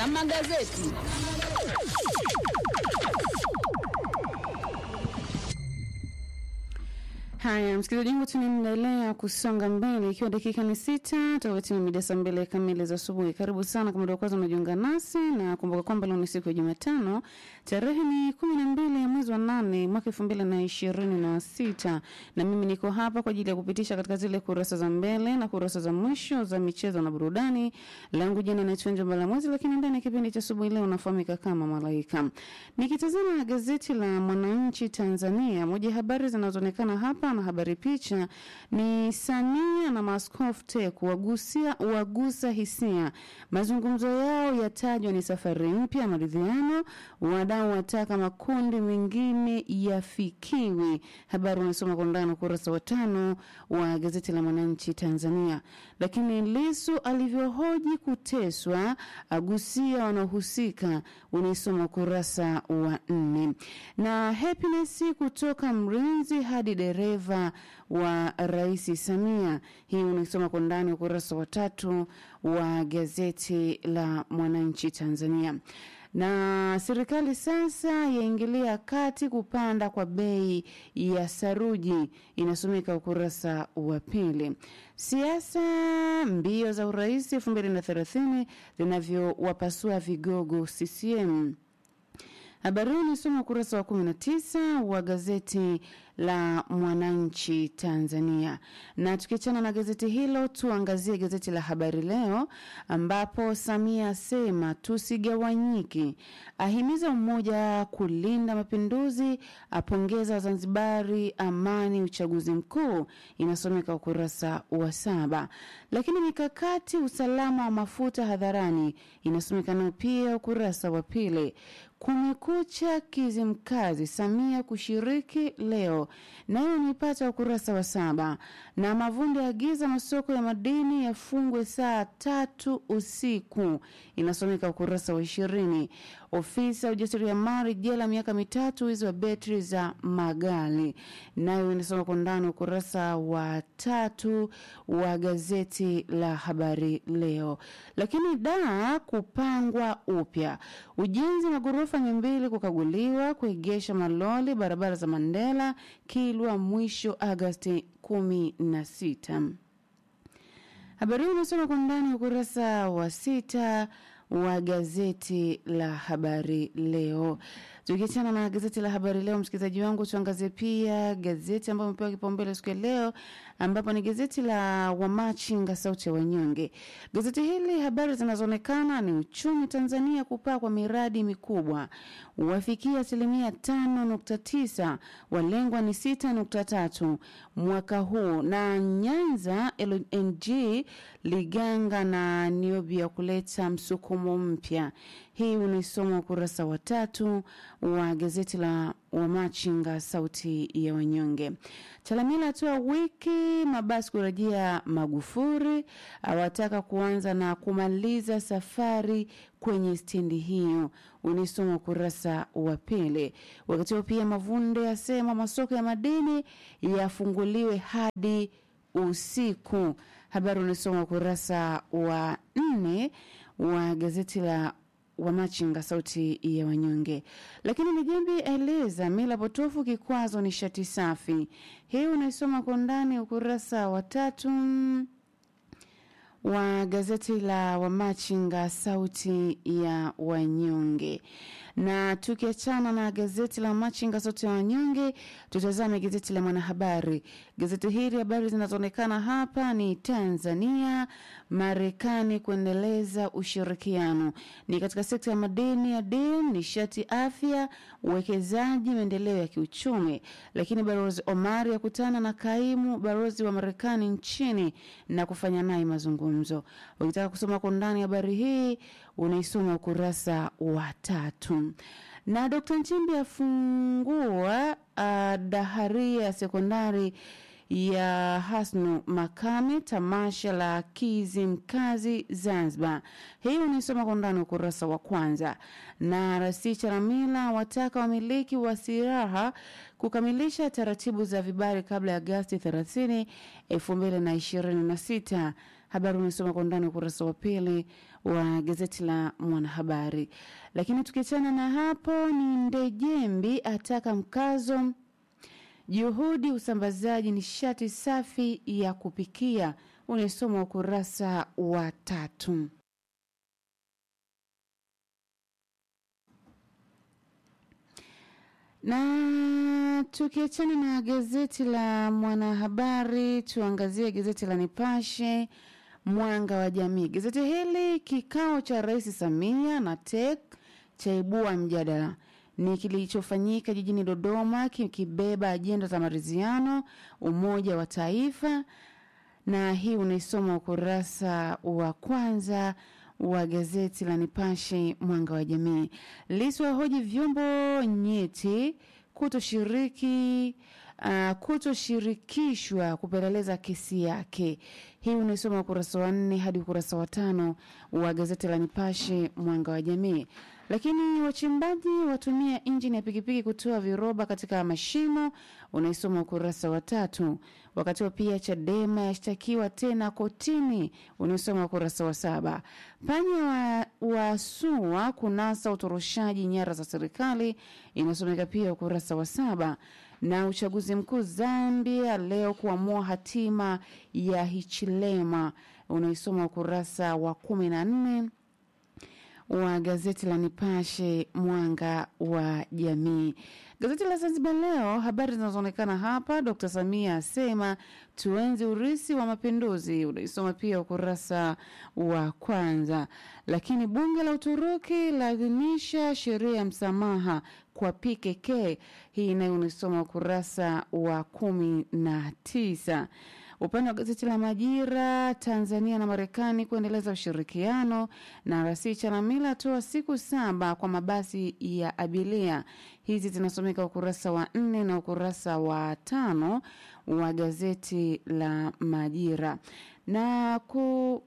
za magazeti. Haya, msikilizaji wangu, tunaendelea kusonga mbele, ikiwa dakika ni sita tofauti na mida saa mbili kamili za asubuhi. Karibu sana kama ndio kwanza unajiunga nasi, na kumbuka kwamba leo ni siku ya Jumatano, tarehe ni kumi na mbili ya mwezi wa nane mwaka elfu mbili na ishirini na sita na mimi niko hapa kwa ajili ya kupitisha katika zile kurasa za mbele na kurasa za mwisho za michezo na burudani. Langu jina naitwa Njomba la Mwezi, lakini ndani ya kipindi cha asubuhi leo nafahamika kama Malaika. Nikitazama gazeti la Mwananchi Tanzania, moja ya habari zinazoonekana hapa na habari picha ni Samia na Maaskofu TEC wagusia wagusa hisia, mazungumzo yao yatajwa ni safari mpya maridhiano, wadau wataka makundi mengine yafikiwe. Habari unasoma kwa undani ukurasa wa tano wa gazeti la Mwananchi Tanzania. Lakini Lissu alivyohoji kuteswa agusia wanaohusika, unaisoma ukurasa wa nne. Na Happiness kutoka mrinzi hadi dereva wa Rais Samia, hii unaisoma kwa ndani ukurasa wa tatu wa gazeti la Mwananchi Tanzania na serikali sasa yaingilia kati kupanda kwa bei ya saruji, inasomeka ukurasa wa pili. Siasa mbio za urais elfu mbili na thelathini zinavyowapasua vigogo CCM. Habari hii unasoma ukurasa wa 19 wa gazeti la Mwananchi Tanzania. Na tukiachana na gazeti hilo, tuangazie gazeti la Habari Leo ambapo Samia asema tusigawanyike, ahimiza umoja kulinda mapinduzi, apongeza Wazanzibari amani uchaguzi mkuu, inasomeka ukurasa wa saba. Lakini mikakati usalama wa mafuta hadharani, inasomeka nayo pia ukurasa wa pili. Kumekucha Kizimkazi, Samia kushiriki leo, nayo nipata ukurasa wa saba. Na Mavunde agiza masoko ya madini yafungwe saa tatu usiku, inasomeka ukurasa wa ishirini. Ofisa ujasiriamali jela miaka mitatu, wizi wa betri za magari, nayo inasoma kwa ndani ukurasa wa tatu wa gazeti la Habari Leo. Lakini da kupangwa upya, ujenzi magorofa mia mbili kukaguliwa, kuegesha maloli barabara za Mandela Kilwa mwisho Agasti kumi na sita. Habari hii unasoma kwa ndani ukurasa wa sita wa gazeti la Habari Leo. Tukiachana na gazeti la Habari Leo, msikilizaji wangu, tuangazie pia gazeti ambayo imepewa kipaumbele siku ya leo, ambapo ni gazeti la Wamachinga, sauti ya wanyonge. Gazeti hili habari zinazoonekana ni uchumi Tanzania kupaa kwa miradi mikubwa wafikia asilimia tano nukta tisa walengwa ni sita nukta tatu mwaka huu, na Nyanza LNG Liganga na Niobia kuleta msukumo mpya. Hii unaisoma ukurasa wa tatu wa gazeti la Wamachinga sauti ya wanyonge. Chalamila atoa wiki mabasi kurejea Magufuri, awataka kuanza na kumaliza safari kwenye stendi hiyo, unaisoma ukurasa wa pili. Wakati huo pia Mavunde asema masoko ya madini yafunguliwe hadi usiku. Habari unaisoma ukurasa wa nne wa gazeti la Wamachinga sauti ya wanyonge. Lakini Mijembi aeleza mila potofu kikwazo nishati safi. Hii unaisoma kwa undani ukurasa wa tatu wa gazeti la Wamachinga sauti ya wanyonge. Na tukiachana na gazeti la Machinga sauti ya wanyonge, tutazame gazeti la Mwanahabari. Gazeti hili habari zinazoonekana hapa ni Tanzania Marekani kuendeleza ushirikiano ni katika sekta ya madini ya dini, nishati, afya, uwekezaji, maendeleo ya kiuchumi. Lakini balozi Omari akutana na kaimu balozi wa Marekani nchini na kufanya naye mazungumzo. Ukitaka kusoma kwa undani habari hii unaisoma ukurasa wa tatu. Na Dr. Nchimbi afungua uh, daharia ya sekondari ya Hasnu Makame, tamasha la Kizimkazi Zanzibar. Hii unaisoma kwa undani ukurasa wa kwanza. Na Rasi Charamila wataka wamiliki wa silaha kukamilisha taratibu za vibali kabla ya Agasti 30, 2026. Habari unasoma kwa undani ukurasa wa pili wa gazeti la Mwanahabari. Lakini tukiachana na hapo, ni Ndejembi ataka mkazo juhudi usambazaji nishati safi ya kupikia, unasoma ukurasa wa tatu. Na tukiachana na gazeti la Mwanahabari, tuangazie gazeti la Nipashe Mwanga wa Jamii. Gazeti hili, kikao cha Rais Samia na TEC chaibua mjadala ni kilichofanyika jijini Dodoma kikibeba ajenda za maridhiano, umoja wa taifa, na hii unaisoma ukurasa wa kwanza wa gazeti la Nipashe Mwanga wa Jamii. Lissu ahoji vyombo nyeti kutoshiriki uh, kutoshirikishwa kupeleleza kesi yake. Hii unaisoma ukurasa wa nne hadi ukurasa wa tano wa gazeti la Nipashe Mwanga wa Jamii. Lakini wachimbaji watumia injini ya pikipiki kutoa viroba katika mashimo, unaisoma ukurasa wa tatu. Wakati wa pia Chadema yashtakiwa tena kotini, unaisoma ukurasa wa saba. Panya wa, wa SUA kunasa utoroshaji nyara za serikali, inasomeka pia ukurasa wa saba na uchaguzi mkuu Zambia leo kuamua hatima ya Hichilema unaisoma ukurasa wa kumi na nne wa gazeti la Nipashe mwanga wa jamii. Gazeti la Zanzibar Leo, habari zinazoonekana hapa, Dr. Samia asema tuenzi urisi wa mapinduzi, unaisoma pia ukurasa wa kwanza. Lakini bunge la Uturuki laadhimisha sheria ya msamaha kwa PKK, hii nayo unaisoma ukurasa wa kumi na tisa. Upande wa gazeti la Majira, Tanzania na Marekani kuendeleza ushirikiano, na Rasi Chalamila atoa siku saba kwa mabasi ya abiria. Hizi zinasomeka ukurasa wa nne na ukurasa wa tano wa gazeti la Majira na ku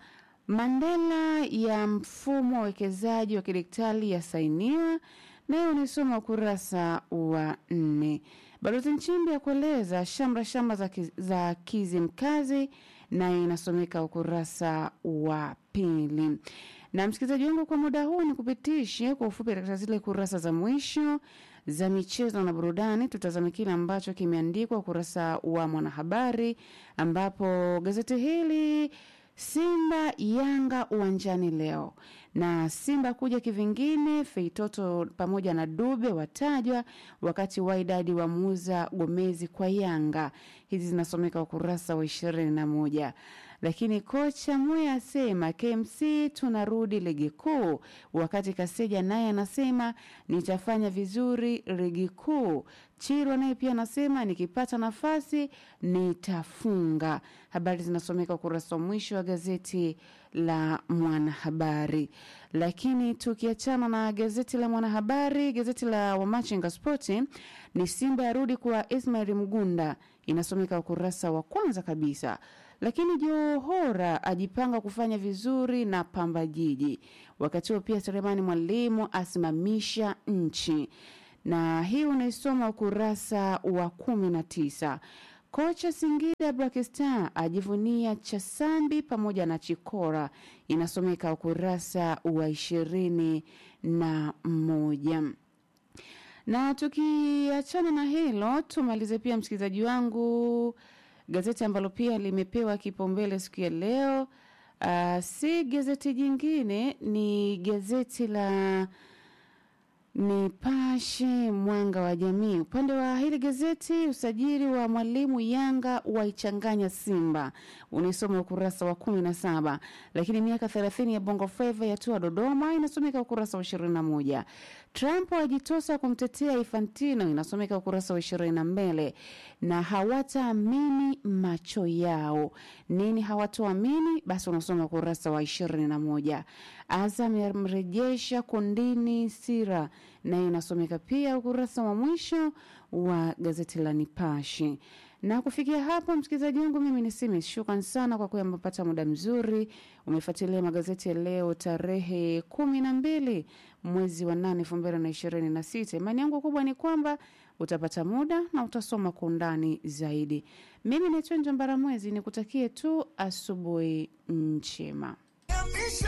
Mandela ya mfumo wa uwekezaji wa kidigitali yasainiwa, nayo unaisoma ukurasa wa nne. Balozi Nchimbi ya kueleza shamra shamra za, kiz, za Kizimkazi nayo inasomeka ukurasa wa pili. Na msikilizaji wangu, kwa muda huu ni kupitishe kwa ufupi katika zile kurasa za mwisho za michezo na burudani. Tutazame kile ambacho kimeandikwa ukurasa wa Mwanahabari, ambapo gazeti hili Simba Yanga uwanjani leo na Simba kuja kivingine, Feitoto pamoja na Dube watajwa, wakati Wydad wamuuza Gomezi kwa Yanga. Hizi zinasomeka ukurasa wa ishirini na moja. Lakini kocha Moya asema KMC tunarudi ligi kuu, wakati Kaseja naye anasema nitafanya vizuri ligi kuu. Chirwa naye pia anasema nikipata nafasi nitafunga. Habari zinasomeka ukurasa wa mwisho wa gazeti la Mwanahabari. Lakini tukiachana na gazeti la Mwanahabari, gazeti la Wamachinga Spoti ni Simba yarudi kwa Ismail Mgunda, inasomeka ukurasa wa kwanza kabisa lakini Johora ajipanga kufanya vizuri na Pamba Jiji. Wakati huo pia Selemani Mwalimu asimamisha nchi, na hii unaisoma ukurasa wa kumi na tisa. Kocha Singida Black Star ajivunia Chasambi pamoja na Chikora, inasomeka ukurasa wa ishirini na moja na tukiachana na hilo tumalize pia msikilizaji wangu gazeti ambalo pia limepewa kipaumbele siku ya leo uh, si gazeti jingine ni gazeti la Nipashe Mwanga wa Jamii. Upande wa hili gazeti, usajili wa mwalimu Yanga waichanganya Simba, unaisoma ukurasa wa kumi na saba. Lakini miaka thelathini ya Bongo Flava yatua Dodoma, inasomeka ukurasa wa ishirini na moja. Trump ajitosa kumtetea Infantino, inasomeka ukurasa wa ishirini na mbele. Na hawataamini macho yao. Nini hawatoamini? Basi unasoma ukurasa wa ishirini na moja. Azam yamrejesha kundini Sira, nayo inasomeka pia ukurasa wa mwisho wa gazeti la Nipashe. Na kufikia hapo, msikilizaji wangu, mimi niseme shukran sana kwa kuwa umepata muda mzuri, umefuatilia magazeti ya leo tarehe kumi na mbili mwezi wa nane elfu mbili na ishirini na sita. Imani yangu kubwa ni kwamba utapata muda na utasoma kwa undani zaidi. Mimi naitwa Njambara Mwezi, nikutakie tu asubuhi njema.